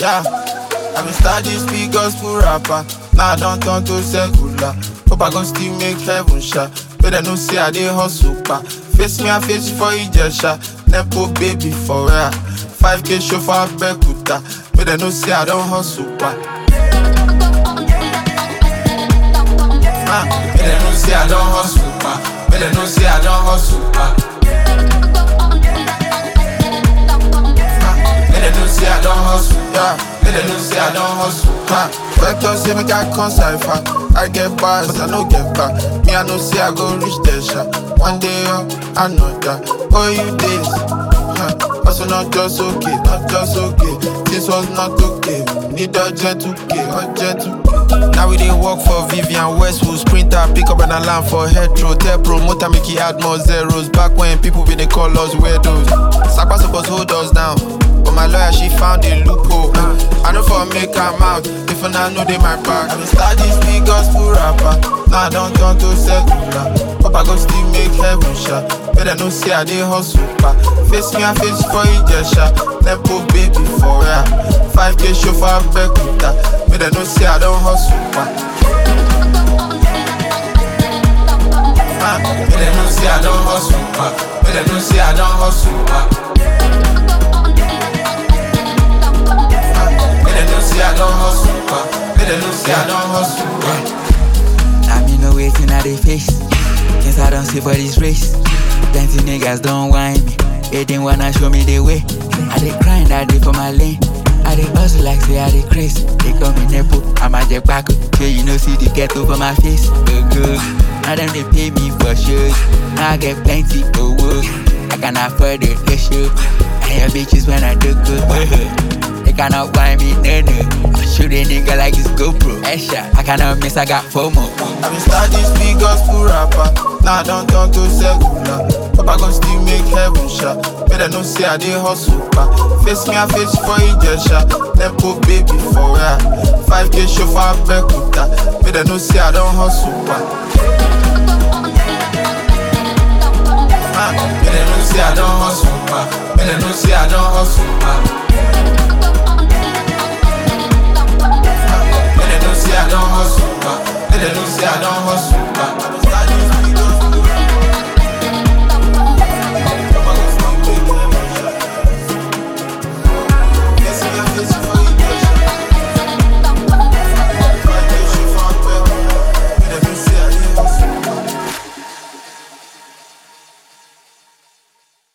Yeah, I been start this big gospel rapper. Now I don't turn to secular. Hope I gon' still make heaven shot. Better no say I dey hustle pa. Face me, I face you for Ijesha. Nepo baby for real. 5k show for Abekuta. Better no say I don't hustle pa. Ah, better no say I don't hustle pa. Better no say I don't hustle pa. Ah, better no say I don't hustle. Yeah, better no say I don't hustle. Ah, vector say make I come cipher. I get bars, I no get back. Me I know say I go reach the shot. One day up, another. Oh you days. Huh. Also not just okay, not just okay. This was not okay. Need a gentle K, a gentle K. Now we dey work for Vivian Westwood Sprinter, pick up an alarm for Hetro Tell promoter make he add more zeros Back when people be dey call us weirdos Sakpa suppose hold us down But my lawyer she found a loophole I know for make am out If I know they my back I been start this big gospel rapper Now I don't turn to secular Hope I go still make heaven shot Better no say I dey hustle pa Face me I face for Ijesha Nepo baby for real 5k show for Abekuta Better no say I don't hustle pa Ah, Better no say I don't hustle pa Better no say I don't hustle pa Ah, Better no say I don't hustle pa Better no say I don't hustle pa I mean no waiting at the face. Guess I don't see for this race. Plenty niggas don't whine me. They didn't wanna show me the way. I dey grind, I dey for my lane. I dey hustle like say I dey craze. They call me Nepo, I'm a Jack Paco. So you know see the ghetto for my face. Oh good. Now them they pay me for shows. Now I get plenty of work. I can afford the issue. And your bitches when I do good. They cannot buy me, no no. I shoot a nigga like it's GoPro. Extra, I cannot miss, I got FOMO. I been start this big gospel rapper. Now I don't turn to secular. Hope I gon' still make heaven shot. Better no say I dey hustle pa. Face me, I face you for Ijesha. Nepo baby for real. 5k show for Abekuta. Better no say I don't hustle pa. Ah, better no say I don't hustle pa. Better no say I don't hustle pa.